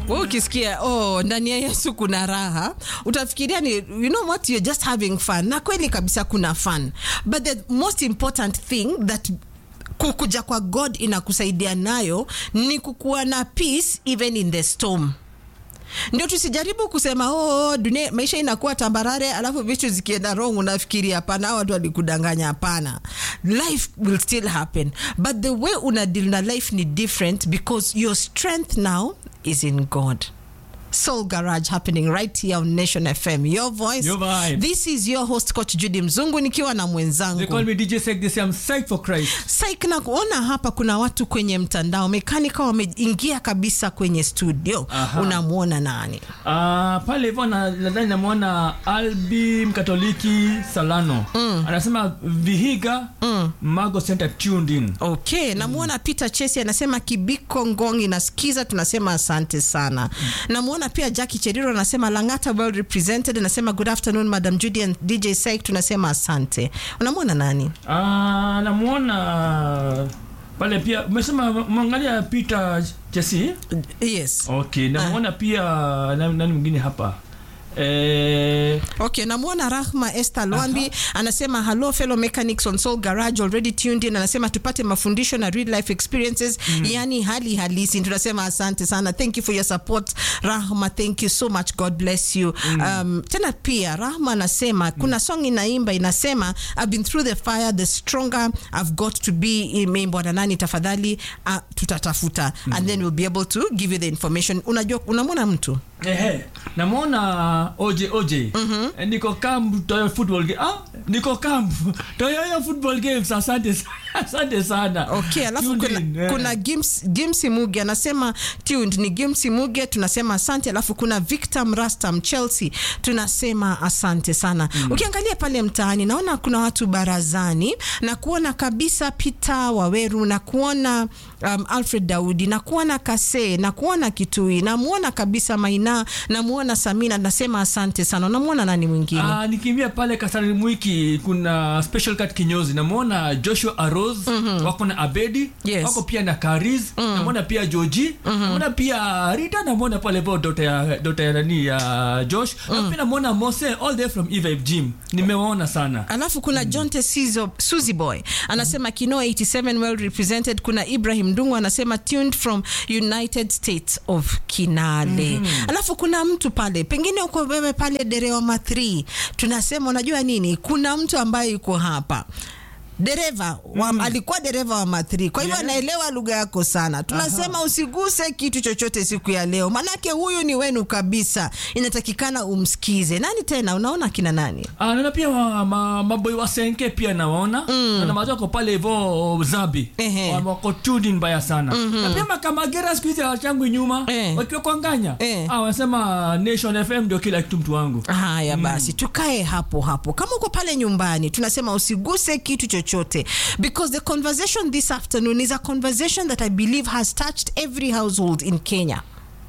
wewe ukisikia oh, ndani ya Yesu kuna raha, utafikiria ni you know what you're just having fun, na kweli kabisa kuna fun, but the most important thing that kukuja kwa God inakusaidia nayo ni kukuwa na peace even in the storm ndio tusijaribu kusema oh, dunia maisha inakuwa tambarare alafu vitu zikienda wrong unafikiri hapana hao watu walikudanganya hapana life will still happen but the way una deal na life ni different because your strength now is in god Soul Garage happening right here on Nation FM. Your voice. Your vibe. This is your host Coach Judy Mzungu nikiwa na They mwenzangu. call me DJ Sek. They say I'm psyched for Christ. Saik na kuona hapa kuna watu kwenye mtandao mekanika wameingia kabisa kwenye studio. Aha. Unamwona nani? Uh, pale hivyo na- nadhani namwona Albi Mkatoliki Salano anasema Vihiga Mago Center tuned in. Okay, namwona Peter Chesi anasema Kibiko Ngong inasikiza, tunasema asante sana. Namwona pia Jackie Cheriro anasema Langata well represented, anasema good afternoon Madam Judy and DJ Saik, tunasema asante. Unamwona nani? Uh, namwona pale pia umesema mwangalia Peter Chesi. Yes. Okay, namwona pia nani nani mwingine hapa eh, Okay, namwona Rahma Esther Lwambi anasema hello fellow mechanics on Soul Garage already tuned in. Anasema tupate mafundisho na real life experiences, yani hali halisi. Tunasema asante sana, thank you for your support Rahma, thank you so much, God bless you. Um, tena pia Rahma anasema kuna song inaimba inasema I've been through the fire the stronger I've got to be. Imeimbwa na nani tafadhali? Uh, tutatafuta and then we'll be able to give you the information. Unajua, unamwona mtu Ehe, namwona OJ OJ. Eh, Niko camp Toyo football game. Ah, niko camp Toyo football games. Asante sa- asante sana. Okay, alafu Tuned kuna, in, eh. kuna Gims, Gimsi Muge anasema tuned ni Gimsi Muge, tunasema asante. Alafu kuna Victor Mrastam Chelsea, tunasema asante sana. Ukiangalia pale mtaani, naona kuna watu barazani na kuona kabisa Peter Waweru na kuona um, Alfred Daudi na kuona Kase na kuona Kitui na muona kabisa Maina na muona Samina, nasema asante sana. Unamwona nani mwingine? Ah, nikimbia pale Kasarani Mwiki kuna special cut kinyozi namwona Joshua Aros wako na Abedi Yes. wako pia na Kariz namwona pia Joji namwona pia Rita namwona pale vo dota ya dota ya nani ya Josh na pia namwona Mose all the way from Eve Gym nimewaona sana alafu kuna Jonte Sizo, Suzy Boy anasema Kino 87 well represented. Kuna Ibrahim Ndungu anasema tuned from United States of Kinale. Alafu kuna mtu pale, pengine uko wewe pale Derewama 3, tunasema unajua nini, kuna mtu ambaye yuko hapa dereva wa, alikuwa dereva wa mathri kwa hivyo Yeah. anaelewa lugha yako sana tunasema usiguse kitu chochote siku ya leo manake huyu ni wenu kabisa inatakikana umsikize nani tena unaona kina nani Ah, naona pia wa- ma- maboi wa senke pia nawaona mm. na mazako pale hivo zabi Ehe. Wa- wako tuned in mbaya sana na pia makamagera siku hizi hawachangu nyuma Eh. wakiwa kwa nganya Eh. ah, wanasema nation fm ndio kila kitu mtu wangu haya basi tukae hapo hapo kama uko pale nyumbani tunasema usiguse kitu chochote because the conversation this afternoon is a conversation that i believe has touched every household in kenya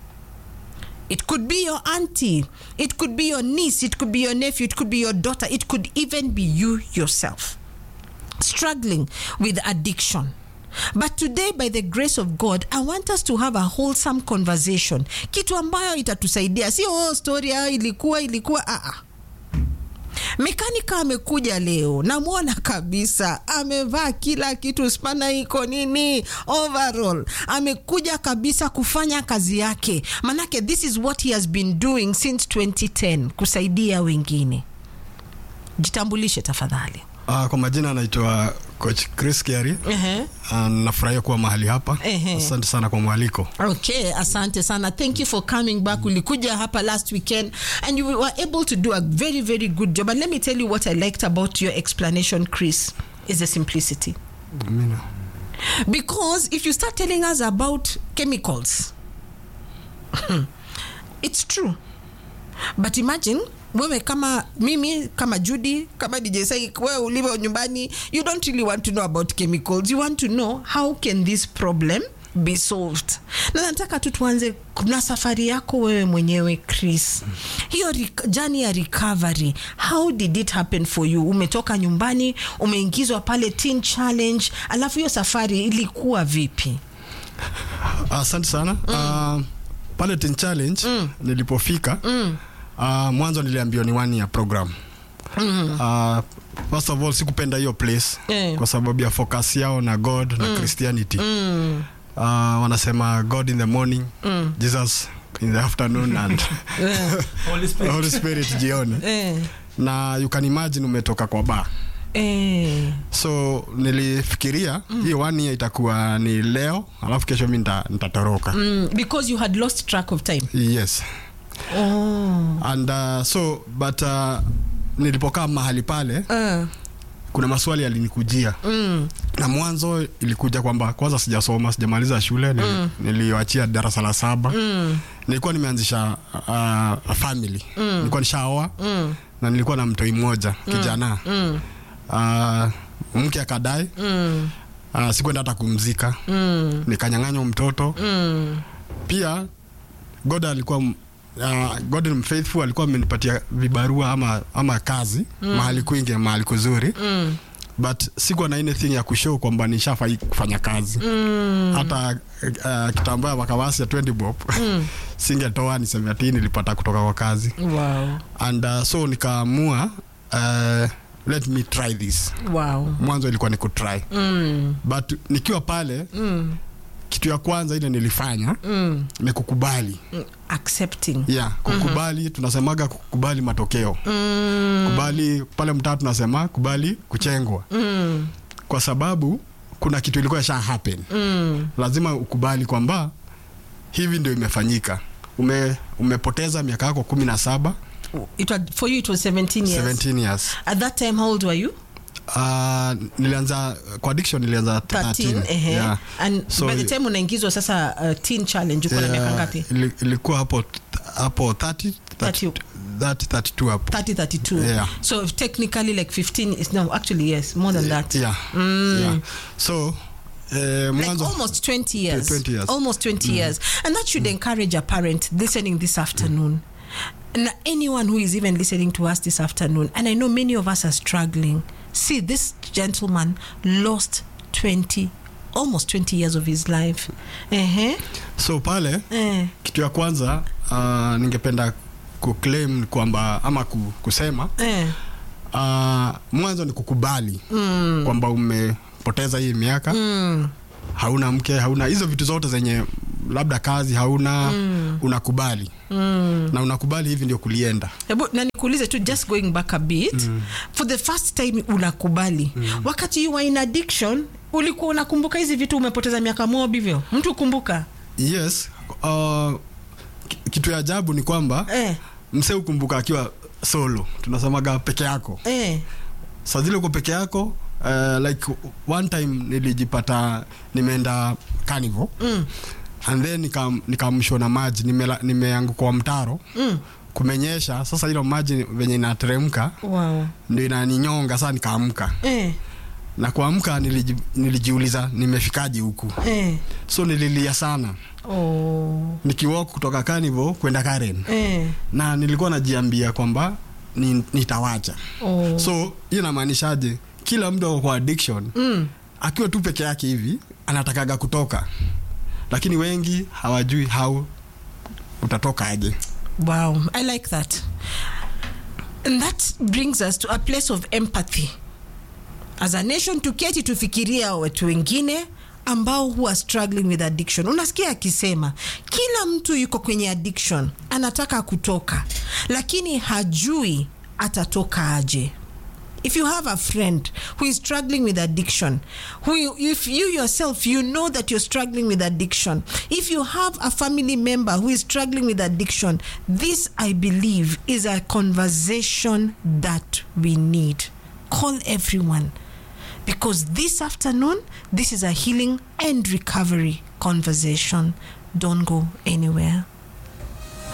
It could be your auntie, it could be your niece, it could be your nephew, it could be your daughter, it could even be you yourself struggling with addiction. But today by the grace of God, I want us to have a wholesome conversation. Kitu ambayo itatusaidia. Sio oh, story ah, ilikuwa ilikuwa ah, ah. Mekanika amekuja leo, namwona kabisa amevaa kila kitu, spana iko nini, overall amekuja kabisa kufanya kazi yake, manake this is what he has been doing since 2010 kusaidia wengine. Jitambulishe tafadhali. Uh, kwa majina anaitwa coach Chris Kiari. Ehe. Uh, nafurahia kuwa mahali hapa. Ehe. Asante sana kwa mwaliko. Okay, asante sana. Thank you for coming back. Ulikuja hapa last weekend and you were able to do a very very good job. And let me tell you what I liked about your explanation, Chris, is the simplicity. Amina. Because if you start telling us about chemicals, it's true. But imagine wewe kama mimi kama Judy kama DJ Sai wewe ulivyo nyumbani you don't really want to know about chemicals you want to know how can this problem be solved na nataka tu tuanze na safari yako wewe mwenyewe Chris hiyo rec- journey ya recovery how did it happen for you umetoka nyumbani umeingizwa pale teen challenge alafu hiyo safari ilikuwa vipi Asante sana. Uh, pale Teen Challenge nilipofika uh, mwanzo niliambiwa ni one year program uh, first of all sikupenda hiyo place Eh. kwa sababu ya focus yao na god na christianity Mm. uh, wanasema god in the morning jesus in the afternoon and Eh, Holy Spirit. holy spirit jioni eh, na you can imagine umetoka kwa bar eh. so nilifikiria hii one year itakuwa ni leo alafu kesho mi nita- nitatoroka Mm, because you had lost track of time yes oh. and uh, so but uh, nilipokaa mahali pale uh, kuna maswali yalinikujia mm, na mwanzo ilikuja kwamba kwanza sijasoma sijamaliza shule nili, niliwachia darasa la saba mm, nilikuwa nimeanzisha uh, family nilikuwa nishaoa mm, na nilikuwa na mtoi mmoja kijana mm, uh, mke akadai mm, uh, sikwenda hata kumzika mm, nikanyang'anywa mtoto mm. pia god alikuwa m- uh, god ni mfaithful alikuwa amenipatia vibarua ama, ama kazi mm. mahali kwingi mahali kuzuri Mm. but sikuwa na anything ya kushow kwamba nishafai kufanya kazi Mm. hata uh, kitambaa wakawasi ya 20 bob Mm. singetoa ni 17 nilipata kutoka kwa kazi Wow. and uh, so nikaamua uh, let me try this Wow. mwanzo ilikuwa ni kutry Mm. but nikiwa pale Mm. kitu ya kwanza ile nilifanya Mm. ni kukubali Mm. Accepting. yeah, kukubali tunasemaga kukubali matokeo Mm. kubali pale mtaa tunasema kubali kuchengwa Mm. kwa sababu kuna kitu ilikuwa isha happen Mm. lazima ukubali kwamba hivi ndio imefanyika ume, umepoteza miaka yako kumi na saba It was, for you it was 17 years. 17 years At that time how old were you? uh, nilianza kwa addiction nilianza 13. 13 ehe. yeah. And So, by the time unaingizwa sasa uh, teen challenge uko na miaka Yeah, ngapi? ili- ilikuwa hapo hapo 30 30 30 32 hapo 30 32. Yeah. So technically like 15 is no actually yes, more than that. yeah. yeah. so eh, like mwanzo almost 20 years. 20 years. Almost 20 years. And that should encourage a parent listening this afternoon. And anyone who is even listening to us this afternoon, and I know many of us are struggling. See, this gentleman lost 20, almost 20 years of his life. Uh-huh. so pale Eh. kitu ya kwanza uh, ningependa kuclaim kwamba ama ku- kusema Eh. uh, mwanzo ni kukubali mm. kwamba umepoteza hii miaka Mm. hauna mke hauna hizo vitu zote zenye labda kazi hauna mm. unakubali Mm. na unakubali hivi ndio kulienda Hebu na nikuulize tu just going back a bit for the first time unakubali wakati you were in addiction ulikuwa unakumbuka hizi vitu umepoteza miaka mob hivyo mtu kumbuka yes uh, ki- kitu ya ajabu ni kwamba eh, msee ukumbuka akiwa solo tunasemaga peke yako eh, saa zile uko peke yako uh, like one time nilijipata nimeenda carnival mm, and then nikam- nikamshwa na maji nimela- nimeanguka kwa mtaro mm. kumenyesha sasa ilo maji venye inateremka wow. ndio inaninyonga saa nikaamka eh, na kuamka niliji, nilijiuliza nimefikaje huku eh. so nililia sana Oh. nikiwalk kutoka carnival kwenda karen Eh. na nilikuwa najiambia kwamba ni, nitawacha Oh. so hiyo inamaanishaje kila mtu ako kwa addiction Mm. akiwa tu peke yake hivi anatakaga kutoka lakini wengi hawajui how utatoka aje Wow, I like that. And that brings us to a place of empathy. As a nation tuketi tufikiria watu wengine ambao who are struggling with addiction. Unasikia akisema kila mtu yuko kwenye addiction, anataka kutoka, lakini hajui atatoka aje. if you have a friend who is struggling with addiction who you, if you yourself you know that you're struggling with addiction if you have a family member who is struggling with addiction this i believe is a conversation that we need call everyone because this afternoon this is a healing and recovery conversation don't go anywhere